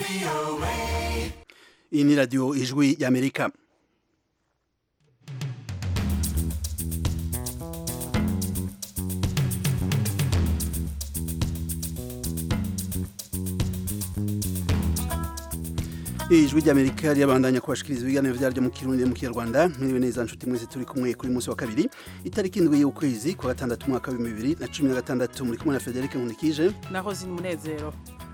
iyi ni radiyo ijwi y'amerika ijwi ry'amerika ryabandanya kubashikiriza ibiganiro vyaryo mu kirundi mu kinyarwanda mwiriwe neza nshuti mwese turi kumwe kuri munsi wa kabiri itariki indwi y'ukwezi kwa gatandatu umwaka w'ibihumbi bibiri na cumi na gatandatu muri kumwe na federike nkunikije naho zina umunezero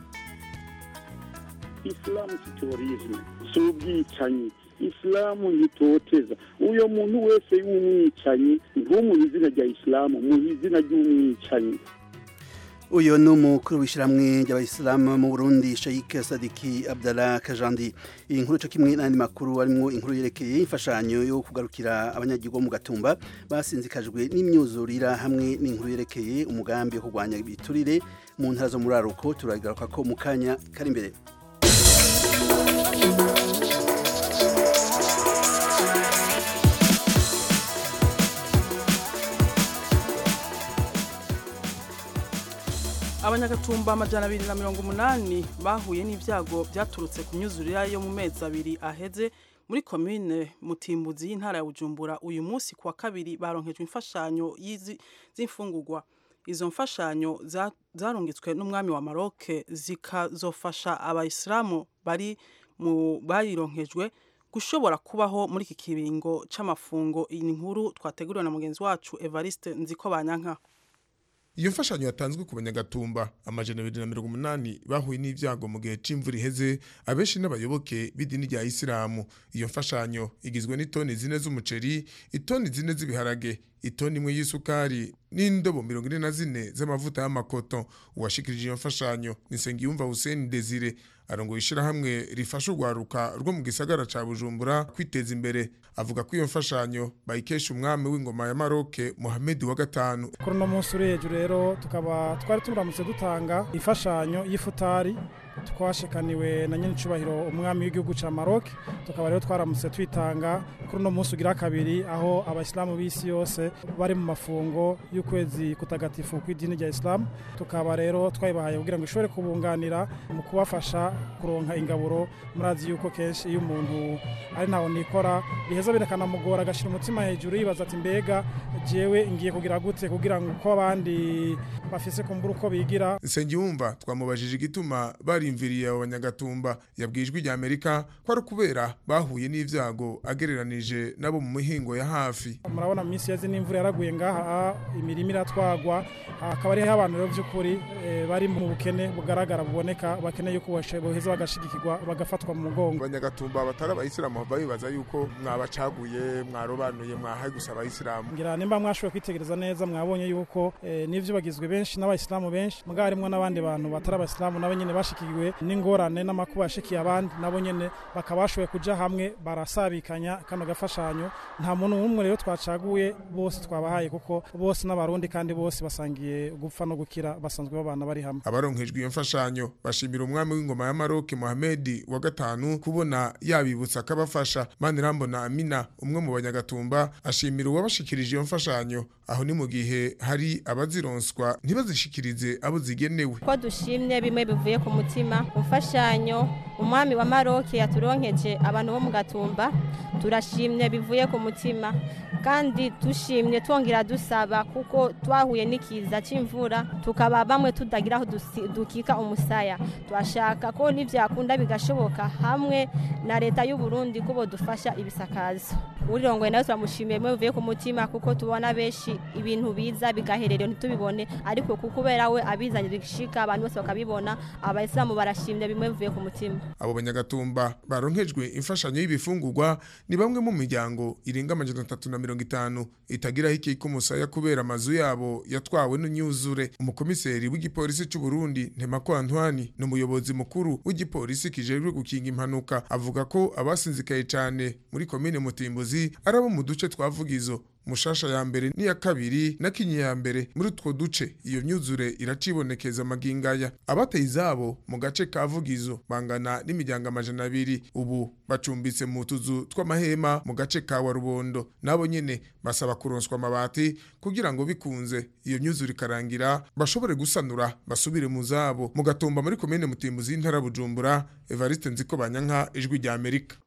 isilamu si terorisme si ubwicanyi isilamu ntitoteza uyo muntu wese w'umwicanyi ntumuhe izina rya isilamu muhe izina ry'umwicanyi uyu ni umukuru w'ishyirahamwe ry'abayisilamu mu burundi shayike sadiki abdallah kajandi iyi nkuru cyo kimwe n'andi makuru arimo inkuru yerekeye imfashanyo yo kugarukira abanyagihugu mu gatumba basinzikajwe n'imyuzurira hamwe n'inkuru yerekeye umugambi wo kurwanya ibiturire mu ntara zo muri aruko turagaruka ko mu kanya kari imbere abanyagatumba amajana abiri na mirongo umunani bahuye n'ibyago byaturutse ku myuzurira yo mu mezi abiri aheze muri komine mutimbuzi y'intara ya bujumbura uyu munsi kuwa kabiri baronkejwe imfashanyo z'imfungurwa izo mfashanyo zarungitswe n'umwami wa maroke zikazofasha abayisilamu bari mu bayironkejwe gushobora kubaho muri iki kiringo c'amafungo iyi nkuru twateguriwe na mugenzi wacu evariste nziko banyanka iyo mfashanyo yatanzwe ku banyagatumba amajana abiri na mirongo umunani bahuye n'ibyago mu gihe c'imvura iheze abenshi n'abayoboke b'idini rya isilamu iyo mfashanyo igizwe n'itoni zine z'umuceri itoni zine z'ibiharage itoni imwe y'isukari n'indobo mirongo ine na zine z'amavuta y'amakoto uwashikirije iyo mfashanyo ni nsengiyumva hussein desire arongoye ishirahamwe rifasha urwaruka rwo mu gisagara ca bujumbura kwiteza imbere avuga ko iyo mfashanyo bayikesha umwami w'ingoma ya maroke muhamedi wa gatanu kuri uno munsi uri hejuru rero tukaba twari turamutse dutanga imfashanyo y'ifutari twashikaniwe na nyinicubahiro umwami w'igihugu ca Maroc tukaba rero twaramutse twitanga kuri uno munsi ugira kabiri aho abayisilamu b'isi yose bari mu mafungo y'ukwezi kutagatifu kw'idini rya Islam tukaba rero twayibahaye kugira ngo ishobore kubunganira mu kubafasha kuronka ingaburo murazi yuko kenshi iyo umuntu ari ntaho nikora biheza birakanamugora agashira umutima hejuru yibaza ati mbega jewe ngiye kugira gute kugira ngo uko abandi bafise kumbura uko bigira Nsengiyumva twamubajije igituma barimviriye abo banyagatumba yabwijwe rya Amerika ko ari kubera bahuye n'ivyago agereranije nabo mu mihingo ya hafi murabona mu minsi yazi n'imvura yaraguye ngaha imirima iratwagwa akaba ariho abantu rero by'ukuri bari mu bukene bugaragara buboneka bakeneye yuko boheza bagashigikirwa bagafatwa mu mugongo abanyagatumba batari abayisilamu babibaza yuko mwabacaguye mwarobanuye mwahaye gusa abayisilamu ngira nimba mwashoboye kwitegereza neza mwabonye yuko n'ivyo bagizwe benshi n'abayisilamu benshi mugabo harimwo n'abandi bantu batari abayisilamu nabo nyene bashikiwe n'ingorane n'amakuba yashikiye abandi nabo nyene bakaba bashoboye kuja hamwe barasabikanya kano gafashanyo nta muntu n'umwe rero twacaguye bose twabahaye kuko bose n'abarundi kandi bose basangiye gupfa no gukira basanzwe babana bari hamwe abaronkejwe iyo mfashanyo bashimira umwami w'ingoma ya Maroc Mohamed wa gatanu kubona yabibutsa akabafasha Manirambona Amina umwe mu banyagatumba ashimira uwabashikirije iyo mfashanyo aho ni mu gihe hari abazironswa ntibazishikirize abo zigenewe ko dushimye bimwe bivuye ku mutima umfashanyo umwami wa Maroc yaturonkeje abantu bo mu gatumba turashimye bivuye ku mutima kandi dushimye twongera dusaba kuko twahuye n'ikiza cy'imvura tukaba bamwe tutagira aho dukika umusaya twashaka ko n'ibyakunda bigashoboka hamwe na leta y'u Burundi ko bodufasha ibisakazo urirongoye nawe turamushimiye bimwe bivuye ku mutima kuko tubona benshi ibintu biza bigaherera ntitubibone ariko kuko kubera we abizanye bishika abantu bose bakabibona abayisilamu barashimye bimwe bivuye ku mutima abo banyagatumba baronkejwe imfashanyo y'ibifungurwa ni bamwe mu miryango irenga amajana atatu na mirongo itanu itagiraho ikiko umusaya kubera amazu yabo yatwawe n'imyuzure umukomiseri w'igipolisi cy'u Burundi Ntemako Antoine ni umuyobozi mukuru w'igipolisi kijejwe gukinga impanuka avuga ko abasinzikaye cyane muri komine Mutimbuzi ari abo mu duce twavugizo mushasha ya mbere n'iya kabiri na kinyi ya mbere muri utwo duce iyo myuzure iracibonekeza amagingaya abateye izabo mu gace ka vugizo bangana n'imiryango amajana abiri ubu bacumbitse mu tuzu tw'amahema mu gace ka warubondo nabo nyene basaba kuronswa amabati kugira ngo bikunze iyo myuzure ikarangira bashobore gusanura basubire mu zabo mu gatumba muri komine mutimbuzi y'intara bujumbura evariste nziko banyanka ijwi rya amerika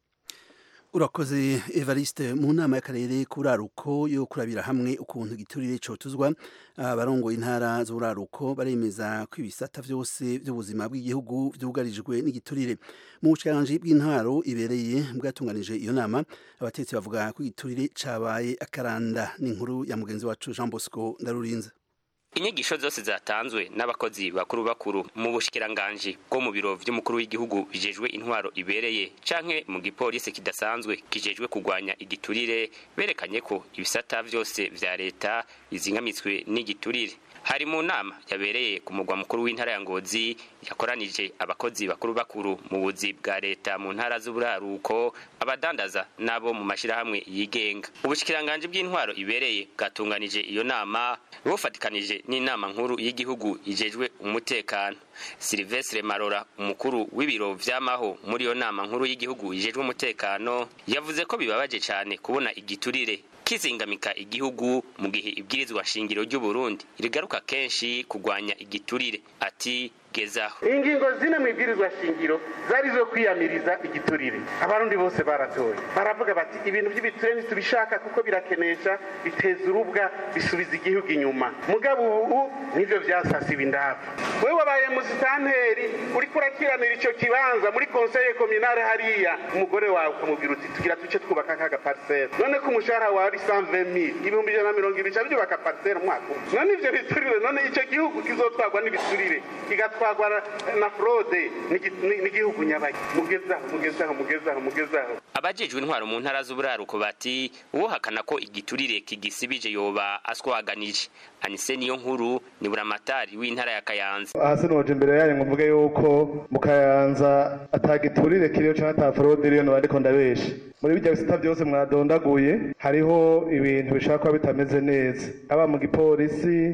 urakoze evariste mu nama y'akarere k'uraruko yo kurabira hamwe ukuntu igiturire cotuzwa abarongoye intara z'uraruko baremeza ko ibisata vyose vy'ubuzima bw'igihugu vyugarijwe n'igiturire mu bushikiranganje bw'intwaro ibereye bwatunganije iyo nama abatetsi bavuga ko igiturire cabaye akaranda n'inkuru ya mugenzi wacu Jean Bosco Ndarurinze inyigisho zose zatanzwe n'abakozi bakuru bakuru mu bushikiranganji bwo mu biro vy'umukuru w'igihugu bijejwe intwaro ibereye canke mu gipolisi kidasanzwe kijejwe kugwanya igiturire berekanye ko ibisata vyose vya leta bizingamitswe n'igiturire hari mu nama yabereye ku mugwa mukuru w'intara ya Ngozi yakoranije abakozi bakuru bakuru mu buzi bwa leta mu ntara z'uburaruko abadandaza nabo mu mashirahamwe yigenga ubushikiranganje bw'intwaro ibereye bwatunganije iyo nama bufatikanije n'inama nkuru y'igihugu ijejwe umutekano Silvestre Marora umukuru w'ibiro vy'amaho muri iyo nama nkuru y'igihugu ijejwe umutekano yavuze ko bibabaje cyane kubona igiturire kizingamika igihugu mu gihe ibwirizwa shingiro ry'u Burundi rigaruka kenshi kugwanya igiturire ati gezaho ingingo zine mu ibwirizwa shingiro zari zo kwiyamiriza igiturire abarundi bose baratoye baravuga bati ibintu by'ibiturire ntitubishaka kuko birakenesha biteza urubwa bisubiza igihugu inyuma mugabo ubu nivyo vyasasiba indava wewe wabaye musitanteri uriko urakiranira ico kibanza muri konseye kominale hariya umugore wawe ukamubwira uti tugira tuce twubaka kaga parisere none ko umushahara wawe ari 120000 ibihumbi ijana na mirongo ibiri ca byubaka parisere umwaka umwe none ivyo biturire none ico gihugu kizotwagwa n'ibiturire kigatwagwa na fraude n'igihugu nyabaki mugezaho mugezaho mugezaho mugezaho abajejwe intwaro mu ntara z'uburaruko bati uwohakana ko igiturire kigisibije yoba aswaganije anise niyo nkuru ni buramatari w'intara ya kayanza hasi noje imbere yanyu ngo mvuge yuko mu kayanza atagiturire kiriyo canke ata fraude iriyo no ariko ndabesha muri bijya bisita byose mwadondaguye hariho ibintu bishaka kuba bitameze neza haba mu gipolisi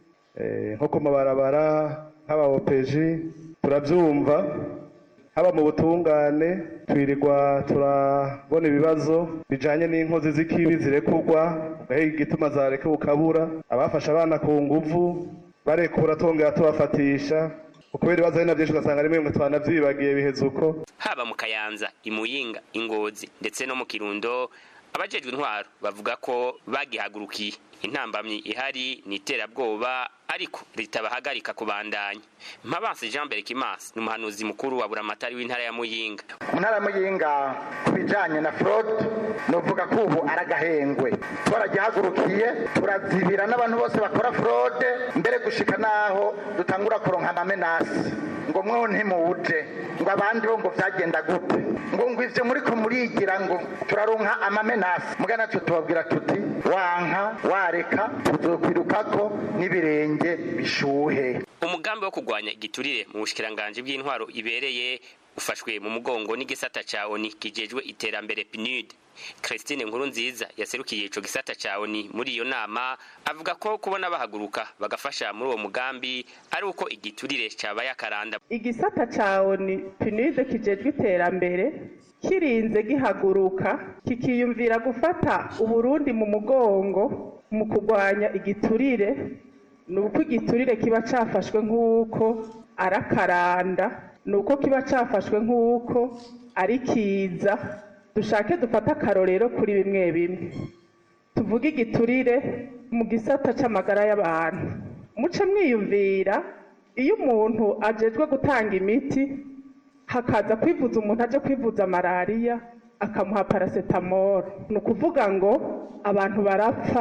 nko ku mabarabara haba opeji turabyumva haba mu butungane twirirwa turabona ibibazo bijanye n'inkozi z'ikibi zirekurwa ugahiga igituma zareka ukabura abafashe abana ku nguvu barekura tongera tubafatisha kubera ibibazo ari na byinshi ugasanga rimwe mwe twanavyibagiye biheze uko haba mu kayanza imuyinga ingozi ndetse no mu kirundo abajejwe intwaro bavuga ko bagihagurukiye intambamyi ihari ni iterabwoba ariko ritabahagarika kubandanya mpabanse jean berkimas ni umuhanuzi mukuru wa buramatari w'intara ya muyinga mu ntara ya muyinga ku bijanye na fraude novuga ko ubu aragahengwe twaragihagurukiye turazibira n'abantu bose bakora fraude mbere gushika naho dutangura kuronka amamenasi ngo mweho ntimuwuje ngo abandi bo ngo vyagenda gute ngo ngo ivyo muriko murigira ngo turaronka amamenasi muga natwe tubabwira tuti wanka wareka tuzokwirukako n'ibirenge bishuhe umugambi wo kugwanya igiturire mu bushikiranganje bw'intwaro ibereye ufashwe mu mugongo n'igisata ca ONI kijejwe iterambere PNUD Christine Nkuru nziza yaserukiye ico gisata ca ONI muri iyo nama avuga ko kubona bahaguruka bagafasha muri uwo mugambi ari uko igiturire cabaye akaranda igisata ca ONI PNUD kijejwe iterambere kirinze gihaguruka kikiyumvira gufata uburundi mu mugongo mu kugwanya igiturire ni uko igiturire kiba cafashwe nk'uko ari akaranda ni uko kiba cafashwe nk'uko ari kiza dushake dufate akarorero kuri bimwe bimwe tuvuge igiturire mu gisata c'amagara y'abantu muce mwiyumvira iyo umuntu ajejwe gutanga imiti hakaza kwivuza umuntu aje kwivuza malariya akamuha paracetamol ni ukuvuga ngo abantu barapfa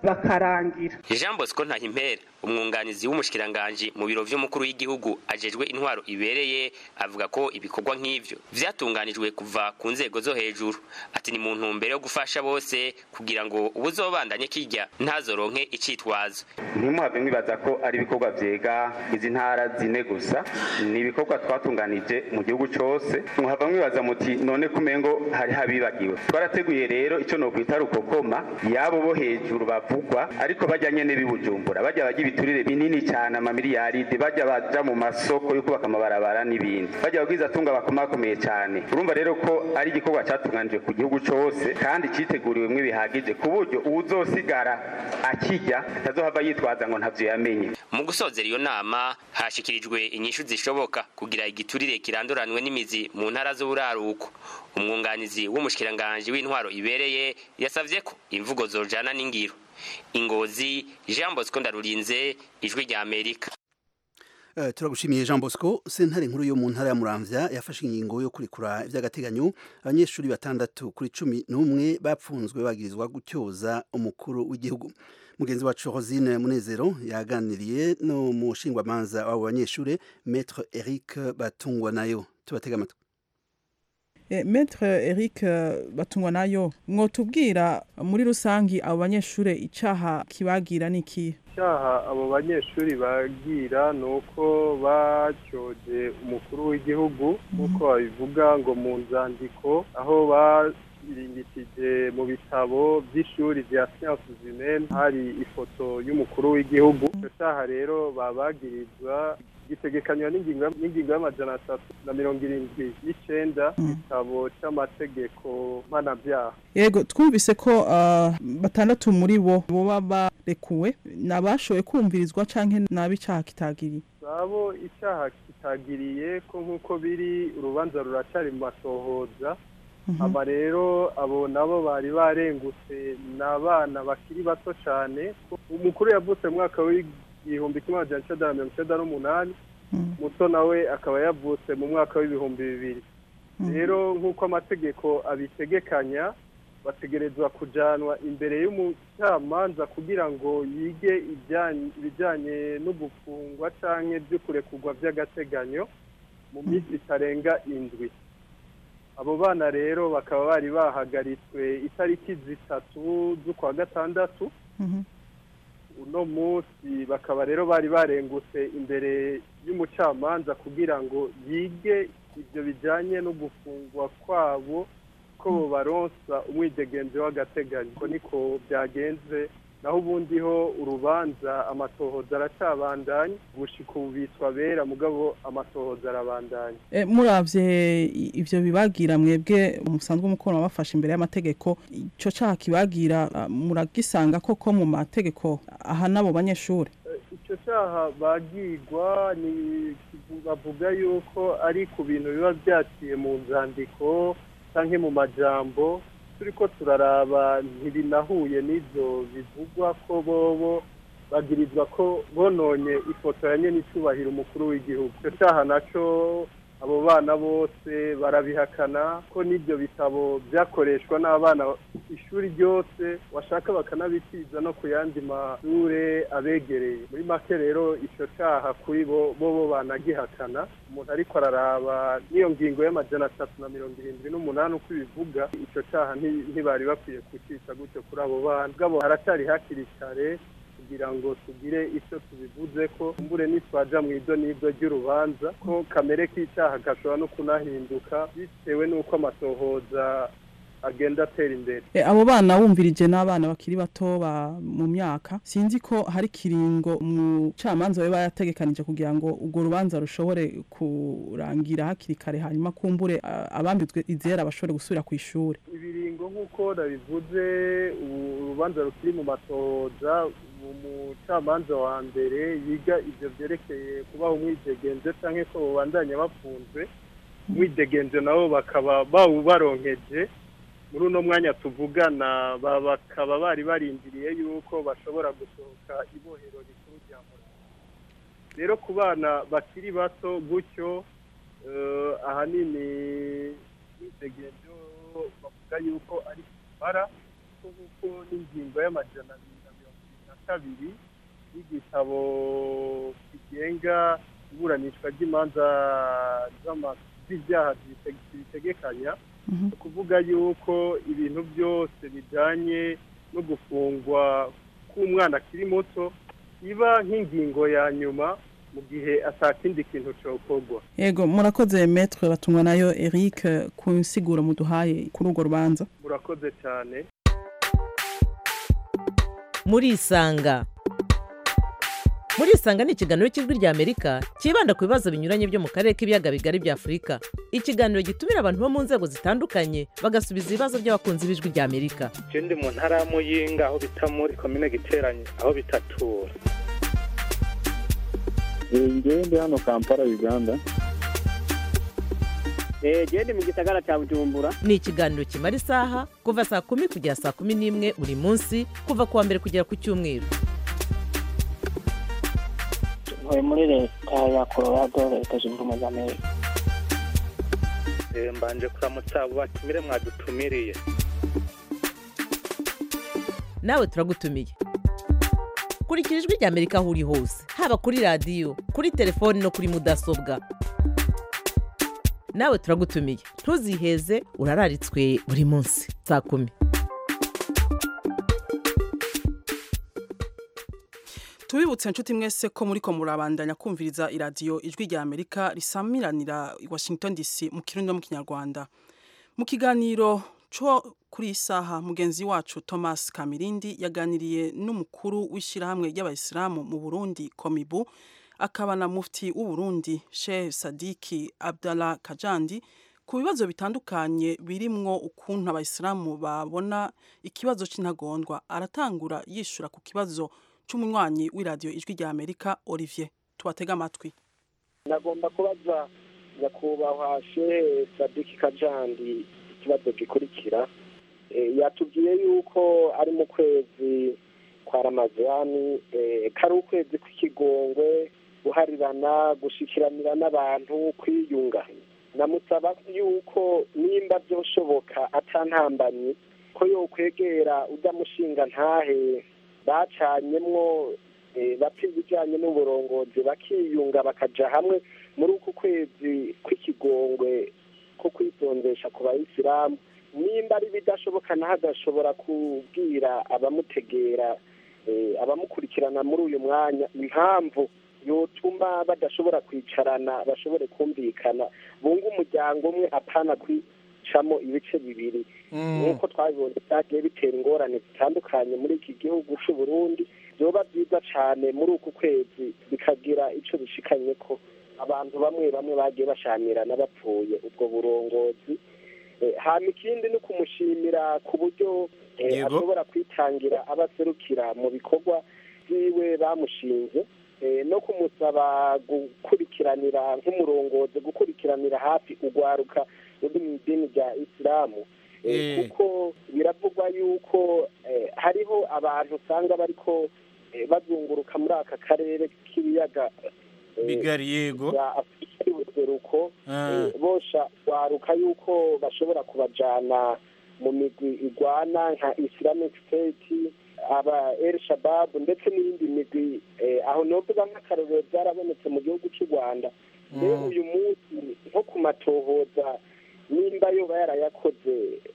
bakarangira Jean Bosco Ntahimpera umwunganizi w'umushikiranganje mu biro vy'umukuru w'igihugu ajejwe intwaro ibereye avuga ko ibikorwa nk'ivyo vyatunganijwe kuva ku nzego zo hejuru ati ni mu ntumbero yo gufasha bose kugira ngo ubuzobandanye kirya ntazoronke icitwazo ntimuhave mwibaza ko ari ibikorwa vyega izi ntara zine gusa ni ibikorwa twatunganije mu gihugu cose muhava mwibaza muti none kumengo hari habibagiwe twarateguye rero ico nokwita rukokoma yabo bo hejuru bavugwa ariko bajya nyene bibujumbura bajya bajya ibiturire binini cyane amamiliyaride bajya baja mu masoko yo kubaka amabarabara n'ibindi bajya bagwiza tunga bakomakomeye cyane urumva rero ko ari igikorwa cyatunganijwe ku gihugu cose kandi citeguriwemwo bihagije ku buryo uwuzosigara akijya atazohava yitwaza ngo ntavyo yamenye mu gusozera iyo nama hashikirijwe inyishu zishoboka kugira igiturire kiranduranwe n'imizi mu ntara z'uburaruko umwunganizi w'umushikiranganje w'intwaro ibereye yasavye ko imvugo zojana n'ingiro ingozi Jean Bosco Ndarurinze ijwi rya Amerika Uh, turagushimiye Jean Bosco sentare nkuru yo mu ntara ya Muramvya yafashe ingingo yo kurikura ivy'agateganyo abanyeshuri batandatu kuri cumi n'umwe bapfunzwe bagirizwa gutyoza umukuru w'igihugu mugenzi wacu Rosine Munezero yaganiriye no mu shingwamanza w'abo banyeshuri Maître Eric Batungwa nayo tubatega amatwi E, Maître Eric Batungwa nayo mwotubwira muri rusangi abo banyeshure icaha kibagira niki icyaha abo banyeshuri bagira ni uko bacyoje umukuru w'igihugu nk'uko babivuga ngo mu nzandiko aho barimbitije mu bitabo by'ishuri rya siyansi zimene hari ifoto y'umukuru w'igihugu icyo cyaha rero babagirizwa gitegekanywa n'ingingo y'amajana atatu na mirongo irindwi n'icenda igitabo c'amategeko mpanabyaha yego twumvise ko uh, batandatu muri bo boba barekuwe nabashoboye kumvirizwa canke nabi icaha kitagiriye abo icyaha kitagiriye ko nk'uko biri urubanza ruracari mu matohoza aba rero abo nabo bari barengutse ni abana bakiri bato cyane umukuru yavutse mu mwaka w'igihumbi kimwe magana cyenda na mirongo icyenda n'umunani muto nawe akaba yavutse mu mwaka w'ibihumbi bibiri rero nk'uko amategeko abitegekanya bategerezwa kujanwa imbere y'umucamanza kugira ngo yige ibijyanye no gufungwa cyangwa ibyo kurekurwa by'agateganyo mu minsi itarenga indwi abo bana rero bakaba bari bahagaritswe itariki zitatu z'ukwa gatandatu uno munsi bakaba rero bari barengutse imbere y'umucamanza kugira ngo yige ibyo bijyanye no gufungwa kwabo ko baronsa umwidegenzi w'agateganyo ko niko byagenze naho ubundi ho urubanza amatohoza aracabandanya gushika ubu bitwa bera mugabo amatohoza arabandanya e, muravye ivyo bibagira mwebwe musanzwe umukono bafashe imbere y'amategeko ico caha kibagira uh, muragisanga koko mu mategeko aha nabo banyeshuri icyo cyaha bagigwa ni bavuga yuko ari ku bintu biba byaciye mu nzandiko cyangwa mu majambo turi ko turaraba ntibinahuye n'ibyo bivugwa ko bobo bagirizwa ko bononye ifoto ya nyene icubahiro umukuru w'igihugu icyo cyaha naco abo bana bose barabihakana ko n'ibyo bitabo byakoreshwa n'abana ishuri ryose washaka bakanabitiza no ku yandi mashure abegereye muri make rero icyo cyaha kuri bo bo banagihakana umuntu ariko araraba n'iyo ngingo y'amajana atatu na mirongo irindwi n'umunani uko ibivuga icyo cyaha ntibari bakwiye kucica gutyo kuri abo bana bwabo haracyari hakiri kare kugira ngo tugire icyo tubivuze ko mbure nitwaja mu ido n'ibyo ry'urubanza ko kamere k'icyaha gashobora no kunahinduka bitewe n'uko amatohoza agenda atera imbere e, abo bana wumvirije n'abana bakiri bato ba mu myaka sinzi ko hari kiringo umucamanza we bayategekanije kugira ngo urwo rubanza rushobore kurangira hakiri kare hanyuma kumbure abambitswe izera bashobore gusubira ku ishuri ibiringo nk'uko nabivuze urubanza rukiri mu matohoza umucamanza wa mbere yiga ibyo byerekeye kubaha umwidegenze cyangwa ko babandanya bafunzwe umwidegenze nabo bakaba bawubaronkeje muri uno mwanya tuvugana bakaba bari barindiriye yuko bashobora gusohoka ibohero rikuru rya murano rero ku bana bakiri bato gutyo ahanini imyidegenzo bavuga yuko ari kumara kuko n'ingingo y'amajana abiri na mirongo kabiri y'igitabo kigenga iburanishwa ry'imanza z'ama- z'ibyaha zibite- zibitegekanya ni ukuvuga yuko ibintu byose bijyanye no gufungwa k'umwana akiri muto iba nk'ingingo ya nyuma mu gihe atakindi kintu cyokorwa yego murakoze metre batungwa nayo eric ku nsiguro muduhaye kuri urwo rubanza murakoze cyane murisanga murisanga ni ikiganiro cy'ijwi ry'amerika cyibanda ku bibazo binyuranye byo mu karere k'ibiyaga bigari bya afurika ikiganiro gitumira abantu bo mu nzego zitandukanye bagasubiza ibibazo by'abakunzi b'ijwi ry'amerika je ndi mu ntara ya muyinga aho bita muri komine giteranye aho bitatura ngewe ndi hano kampala uganda genda mu gisagara cya bujumbura ni ikiganiro kimara isaha kuva saa kumi kugera saa kumi n'imwe buri munsi kuva ku wa mbere kugera ku cyumweru ntuye muri leta ya colorado leta zunze ubumwe za amerika Eh, mbanje kuramutsa abo batumire mwadutumiriye nawe turagutumiye kurikira ijwi ry'amerika aho uri hose haba kuri radiyo kuri telefoni no kuri mudasobwa nawe turagutumiye ntuziheze urararitswe buri munsi saa kumi tubibutse inshuti mwese ko muri ko murabandanya kumviriza iradiyo ijwi rya amerika risamiranira i washington dc mu kirundi no mu kinyarwanda mu kiganiro cyo kuri iyi saha mugenzi wacu thomas kamirindi yaganiriye n'umukuru w'ishyirahamwe ry'abayisilamu mu burundi komibu akaba na mufti w'uburundi sheikh sadiki abdallah kajandi ku bibazo bitandukanye birimwo ukuntu abayisilamu babona ikibazo cy'intagondwa aratangura yishura ku kibazo cy'umunywanyi w'iradiyo ijwi rya amerika olivier tubatega amatwi nagomba kubaza nyakubahwa shehe sadiki kajandi ikibazo gikurikira Eh, yatubwiye yuko ari mu kwezi kwa ramazani eh, kari ukwezi kw'ikigongwe guharirana gushikiranira n'abantu kwiyunga namusaba yuko nimba byoshoboka atantambamye ko yokwegera ujya mushinga ntahe bacanyemwo eh, bapfa ibijyanye n'uburongozi bakiyunga bakaja hamwe muri uku kwezi kw'ikigongwe ko kwitondesha ku bayisilamu nimba ari bidashoboka naho agashobora kubwira abamutegera eh, abamukurikirana muri uyu mwanya impamvu yotuma badashobora kwicarana bashobore kumvikana bunga umuryango umwe apana kwicamo ibice bibiri nk'uko twabibonye byagiye bitera ingorane zitandukanye muri iki gihugu cy'u Burundi byoba byiza cyane muri uku kwezi bikagira icyo bishikanye ko abantu bamwe bamwe bagiye bashamirana bapfuye ubwo burongozi Eh, hama ikindi ni ukumushimira ku buryo eh, Yego. ashobora kwitangira abaserukira mu bikorwa byiwe bamushinze eh, no kumusaba gukurikiranira nk'umurongozi gukurikiranira hafi urwaruka ruri mu idini rya isilamu Eh, Eh. kuko biravugwa yuko eh, hariho abantu usanga bariko eh, bazunguruka muri aka karere k'ibiyaga eh, bigari yego bya afurika y'ubuseruko Ah. eh, bosha waruka yuko bashobora kubajana mu migwi igwana nka islamic state aba el shabab ndetse n'iyindi migwi eh, aho novuga nk'akarorero byarabonetse mu gihugu cy'u rwanda rero Mm. uyu munsi nko ku matohoza nimba yoba yarayakoze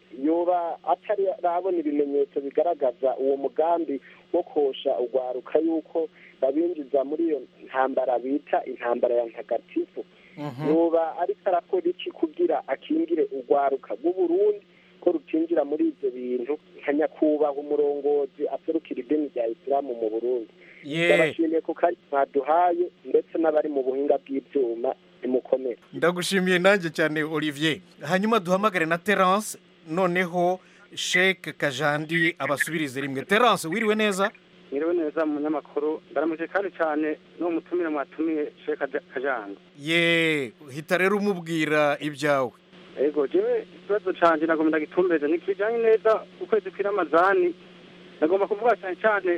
yoba atari arabona ibimenyetso bigaragaza uwo mugambi wo kosha urwaruka yuko babinjiza muri iyo ntambara bita intambara ya ntagatifu yoba ariko arakora iki kugira akingire urwaruka rw'uburundi ko rutinjira muri ibyo bintu nka nyakubahwa umurongozi aserukira idini rya isilamu mu burundi Ye. ndabashimiye ku kari mwaduhaye ndetse n'abari mu buhinga bw'ibyuma nimukomere ndagushimiye nanjye cyane olivier hanyuma duhamagare na terence noneho sheke kajandi abasubirize rimwe terence wiriwe neza mwiriwe neza mu munyamakuru ndaramuje kandi cyane n'uwo mutumire mwatumiye sheka kajanga ye hita rero umubwira ibyawe ego jewe ikibazo canje nagomba ndagitumbereze ntikijanye neza ukwezi kw'iramazani nagomba kuvuga cyane cyane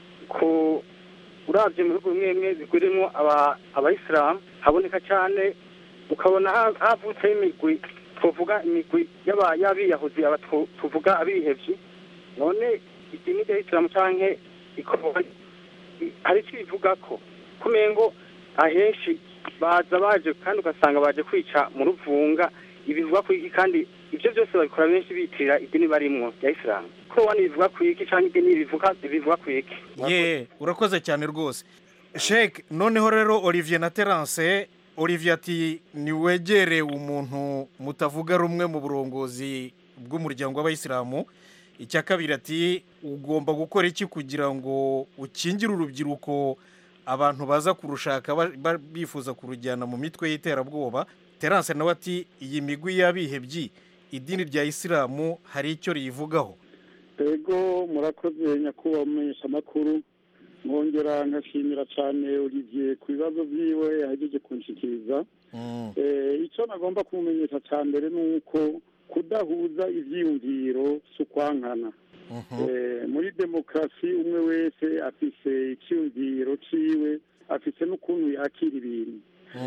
ku uravye mu bihugu bimwe bimwe bigurimwo aba- abayisilamu haboneka cyane ukabona ha- havutseho imigwi tuvuga imigwi y'aba- y'abiyahuzi aba tu- tuvuga abihevyi none idini rya isilamu canke ikorwa hari icyo bivuga ko kumengo ahenshi baza baje kandi ugasanga baje kwica mu ruvunga ibivuga ku iki kandi ibyo byose babikora benshi bitirira idini barimwo rya isilamu ko wani bivuga ku iki cyangwa idini bivuga bivuga ku iki ye urakoze cyane rwose sheke noneho rero olivier na terance olivier ati niwegere umuntu mutavuga rumwe mu burongozi bw'umuryango w'abayisilamu icya kabiri ati ugomba gukora iki kugira ngo ukingire urubyiruko abantu baza kurushaka ba- ba- bifuza kurujyana mu mitwe y'iterabwoba terance nawe ati iyi migwi y'abihebyi idini rya isilamu hari icyo riyivugaho ego murakoze nyakubahwa umumenyesha amakuru nkongera nkashimira cyane olivier ku bibazo byiwe yahejeje kunshikiriza Eh, icyo nagomba kumumenyesha cya mbere ni uko kudahuza ibyiyumviro si ukwankana Eh, muri demokarasi umwe wese afise icyiyumviro ciwe afise n'ukuntu yakira ibintu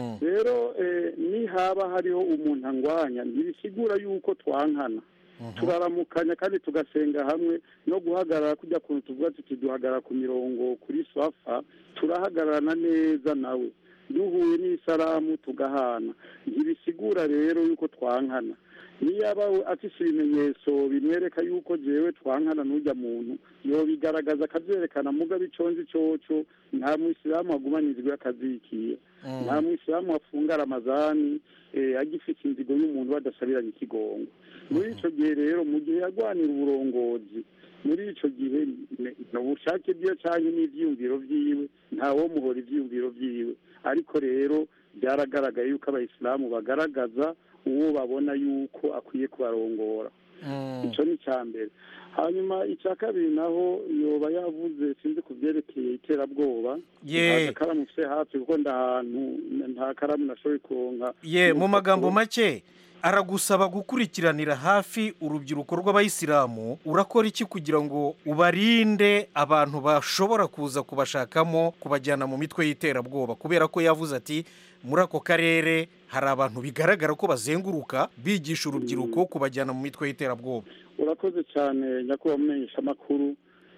rero eh, nihaba hariho umuntu angwanya ntibisigura yuko twankana turaramukanya kandi tugasenga hamwe no guhagarara kujya kuntu tuvuga tuti duhagarara ku mirongo kuri swafa turahagararana neza nawe duhuye n'isaramu tugahana ntibisigura rero yuko twankana niyaba we afise ibimenyetso bimwereka yuko jewe twankana n'ujya muntu yobigaragaza akavyerekana mugabe iconzi coco nta mwisilamu agumanizwe akazikiye nta mwisilamu afunga ramazani eh, agifite inzigo y'umuntu badasabiranye ikigongo muri ico gihe rero mu gihe yagwanira uburongozi muri ico gihe ne- ni ubushake bwiwe canke n'ivyiyumviro vyiwe ntawomuhora ivyiyumviro vyiwe ariko rero byaragaragaye yuko abayisilamu bagaragaza uwo babona yuko akwiye kubarongora icyo ni icya mbere hanyuma icya kabiri naho yoba yavuze sinzi ku byerekeye iterabwoba Ye. nta karamu mfite hafi kuko ndahantu nta karamu nashoboye kuronka ye mu magambo make aragusaba gukurikiranira hafi urubyiruko rw'abayisilamu urakora iki kugira ngo ubarinde abantu bashobora kuza kubashakamo kubajyana mu mitwe y'iterabwoba kubera ko yavuze ati muri ako karere hari abantu bigaragara ko bazenguruka bigisha urubyiruko kubajyana mu mitwe y'iterabwoba urakoze cyane nyakubahwa mumenyesha amakuru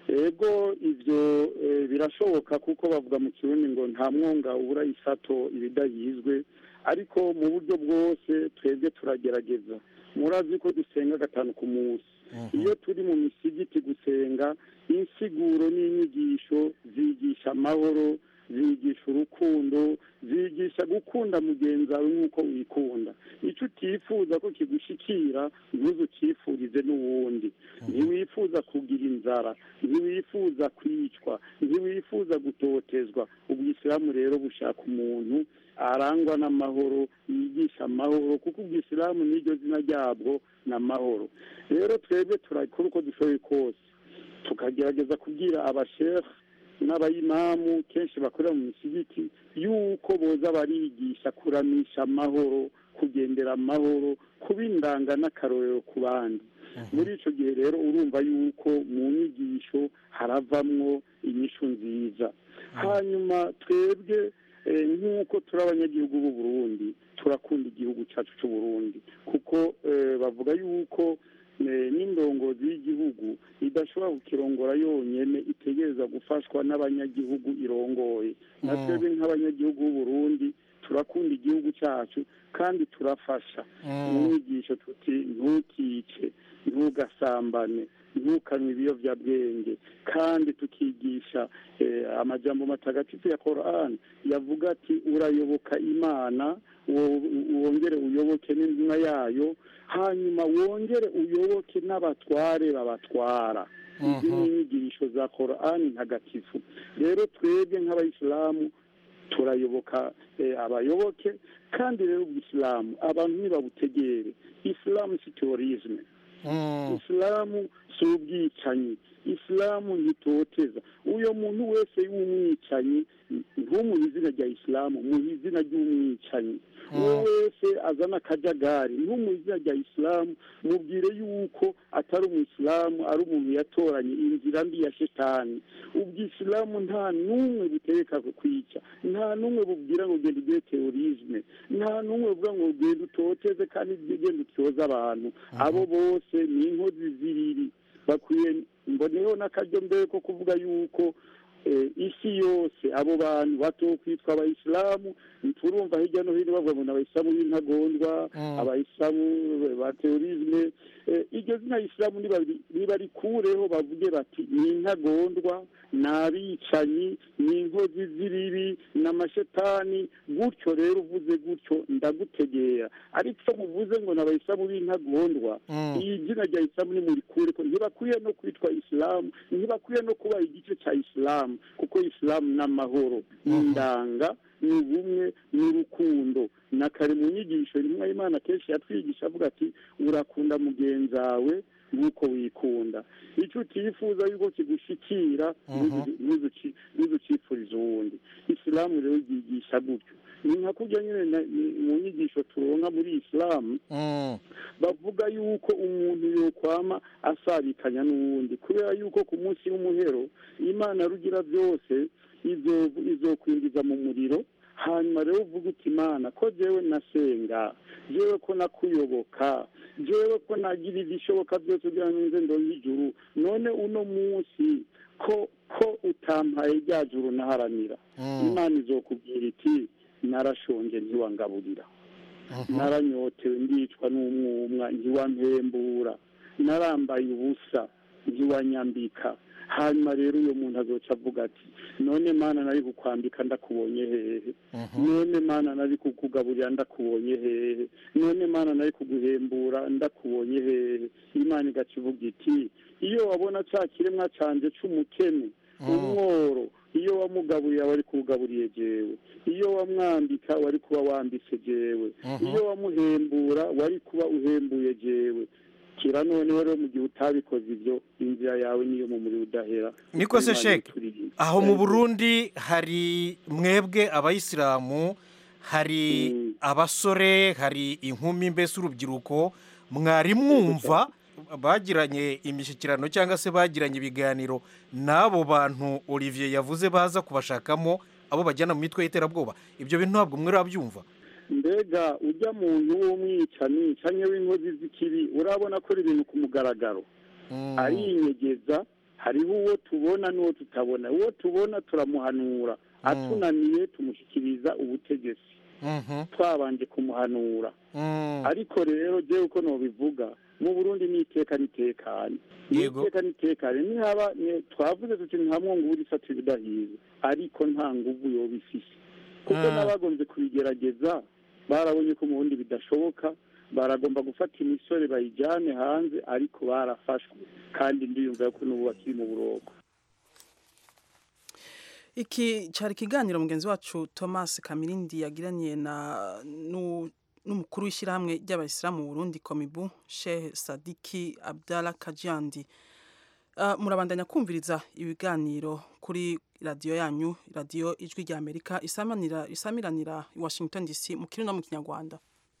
ego ibyo eh, birashoboka kuko bavuga mu kirundi ngo nta mwonga ubura isato ibidahizwe ariko mu buryo bwose twebwe turagerageza murazi ko dusenga gatanu ku munsi iyo turi mu misigiti gusenga insiguro n'inyigisho zigisha amahoro zigisha urukundo zigisha gukunda mugenzi wawe nk'uko wikunda icyo utifuza ko kigushikira ntuze ucyifurize n'uwundi ntiwifuza kugira inzara ntiwifuza kwicwa ntiwifuza gutotezwa ubwisilamu rero bushaka umuntu arangwa n'amahoro yigisha amahoro kuko ubwisilamu n'iryo zina ryabwo ni amahoro rero twebwe turakora uko dushoboye kose tukagerageza kubwira abashefu n'abayimamu kenshi bakorera mu misigiti yuko boza barigisha kuramisha amahoro kugendera amahoro kuba indanga n'akarorero ku bandi muri icyo gihe rero urumva yuko mu nyigisho haravamwo inyishu nziza hanyuma twebwe eh, nk'uko turi abanyagihugu b'u Burundi turakunda igihugu cyacu cy'u Burundi kuko eh, bavuga yuko eh, n'indongozi y'igihugu idashobora kukirongora yonyene itegereza gufashwa n'abanyagihugu irongoye na Mm. twebwe nk'abanyagihugu b'u Burundi turakunda igihugu cyacu kandi turafasha Mm. mu nyigisho tuti ntukice ntugasambane ntukanywe ibiyobyabwenge kandi tukigisha eh, amajambo matagatifu ya Qur'an yavuga ati urayoboka imana wo- wongere uyoboke n'intumwa yayo hanyuma wongere uyoboke n'abatware babatwara izi ni inyigisho za Qur'an ntagatifu rero twebwe nk'abayisilamu turayoboka eh, abayoboke kandi rero ubwisilamu abantu ntibabutegere isilamu si terorisme isilamu si ubwicanyi isilamu ntitoteza uyo muntu wese w'umwicanyi ntumuhe izina rya isilamu muhe izina ry'umwicanyi uwo wese azana akajagari ntumuhe izina rya isilamu mubwire yuko atari umuyisilamu ari umuntu yatoranye inzira mbi ya shetani ubwisilamu nta n'umwe butegeka kwica nta n'umwe bubwira ngo genda ugire terorisme nta n'umwe buvuga ngo genda utoteze kandi genda utyoze abantu abo bose ni inkozi zibiri bakwiye mboneyeho n'akaryo mbere ko kuvuga yuko eh, isi yose abo bantu bato kwitwa abayisilamu turumva hirya no hino bavuga ngo ni abayisilamu b'intagondwa abayisilamu ba terorisme Eh, iryo zina isilamu nibari- nibarikureho bavuge bati ni intagondwa ni abicanyi ni inkozi z'ibibi ni amashetani gutyo rero uvuze gutyo ndagutegera ariko muvuze ngo ni abayisilamu b'intagondwa iyi zina rya isilamu nimurikure ko ntibakwiye no kwitwa isilamu ntibakwiye no kuba igice cya isilamu kuko isilamu ni amahoro ni indanga ni ubumwe ni urukundo na kare mu nyigisho rimwe imana kenshi yatwigisha avuga ati urakunda mugenzi wawe nk'uko wikunda icyo utifuza yuko kigushikira ntuzucipfuriza uwundi isilamu rero ryigisha gutyo ni nka kurya nyine na- ni- mu nyigisho turonka muri isilamu bavuga yuko umuntu yokwama asabikanya n'uwundi kubera yuko ku munsi w'umuhero imana rugira byose izo- izokwinjiza mu muriro hanyuma rero uvuga uti imana ko jewe nasenga jewe ko nakuyoboka jewe ko nagira ibishoboka byose kugira ngo nze ndonke ijuru none uno munsi ko ko utampaye rya juru naharanira imana izokubwira iti narashonje ntiwangaburira naranyotewe ndicwa n'umwumwa ntiwampembura narambaye ubusa ntiwanyambika hanyuma rero uyo muntu azoca avuga ati none mana nari kukwambika ndakubonye hehe none mana nari kukugaburira ndakubonye hehe none mana nari kuguhembura ndakubonye hehe imana igaca ivuga iti iyo wabona cya kiremwa canje c'umukene umworo iyo wamugaburiye wari kuwugaburiye jewe iyo wamwambika wari kuba wambitse jewe iyo wamuhembura wari kuba uhembuye jewe kira noneho rero mu gihe utabikoze ibyo inzira yawe niyo mu muriro udahera niko se Imana sheke ituriye. aho mu burundi hari mwebwe abayisilamu hari abasore hari inkumi mbese urubyiruko mwari mwumva bagiranye imishyikirano cyangwa se bagiranye ibiganiro n'abo bantu olivier yavuze baza kubashakamo abo bajyana mu mitwe y'iterabwoba ibyo bintu ntabwo mwari wabyumva mbega ujya muntu w'umwicanyi cyangwa w'inkozi z'ikibi urabona akora ibintu ku mugaragaro arinyegeza hariho uwo tubona n'uwo tutabona uwo tubona turamuhanura atunaniye tumushyikiriza ubutegetsi twabanje kumuhanura ariko rero jewe uko nobivuga mu burundi ni iteka nitekanye ni iteka nitekanye nihaba ni- twavuze tuti nta mwongo uri isatu ibidahiye ariko nta nguvu yoba ifise kuko Ah. n'abagombye kubigerageza barabonye ko mu bundi bidashoboka baragomba gufata imisore bayijyane hanze ariko barafashwe kandi ndiyumva ko n'ubu bakiri mu buroko iki cyari ikiganiro mugenzi wacu thomas kamirindi yagiraniye na nu- n'umukuru w'ishyirahamwe ry'abayisilamu mu burundi komibu shehe sadiki abdala kajyandi Uh, murabandanya kumviriza ibiganiro kuri radiyo yanyu radiyo ijwi rya amerika isamanira isamiranira i washington dc mu kirundi no mu kinyarwanda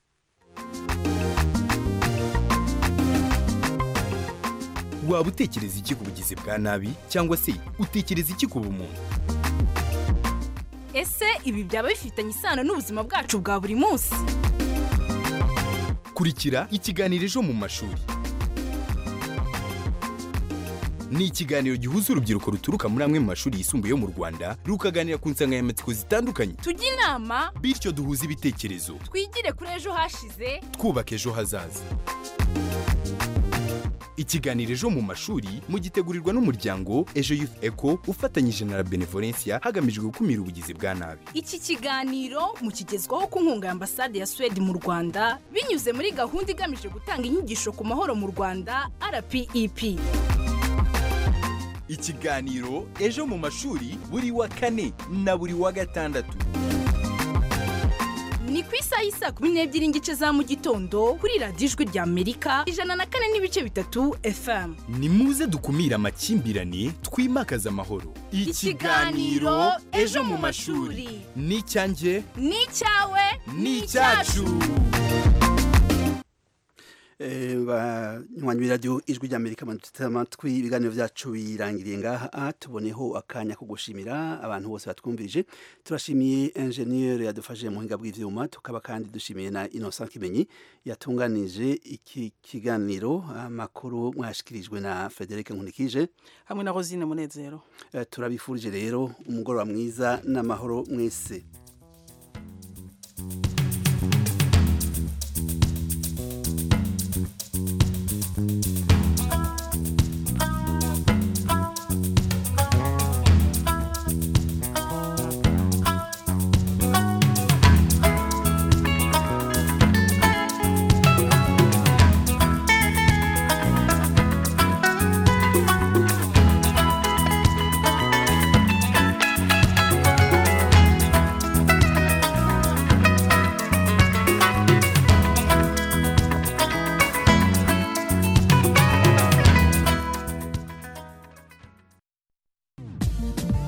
waba utekereza iki ku bugizi bwa nabi cyangwa se utekereza iki ku bumuntu ese ibi byaba bifitanye isano n'ubuzima bwacu bwa buri munsi kurikira ikiganiro ejo mu mashuri ni ikiganiro gihuza urubyiruko ruturuka muri amwe mu mashuri yisumbuye yo mu rwanda rukaganira ku nsanganyamatsiko zitandukanye tujye inama bityo duhuze ibitekerezo twigire kuri ejo hashize twubaka ejo hazaza ikiganiro ejo mu mashuri mugitegurirwa n'umuryango ejo youth eco ufatanyije na la benevolencia hagamijwe gukumira ubugizi bwa nabi iki kiganiro mukigezwaho ku nkunga ya ambasade ya suwede mu rwanda binyuze muri gahunda igamije gutanga inyigisho ku mahoro mu rwanda rpep ikiganiro ejo mu mashuri buri wa kane na buri wa gatandatu ni ku isaha y'isaa kumi n'ebyiri n'igice za mu gitondo kuri radiyo ijwi rya amerika ijana na kane n'ibice bitatu fm ni muze dukumire amakimbirane twimakaze amahoro Ikiganiro Ejo mu mashuri. ni icyanjye ni icyawe ni icyacu Eh, banywanyi b'iradiyo ijwi ry'amerika muduteze amatwi ibiganiro byacu birangiriye ngaha tuboneho akanya ko gushimira abantu bose batwumvirije turashimiye enjeniyeri yadufashije mu buhinga bw'ivyuma tukaba kandi dushimiye na innocent kimenyi yatunganije iki kiganiro amakuru mwashikirijwe na frederic nkunikije hamwe na rosine munezero Eh, turabifurije rero umugoroba mwiza n'amahoro mwese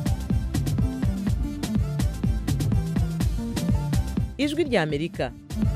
ijwi ry'amerika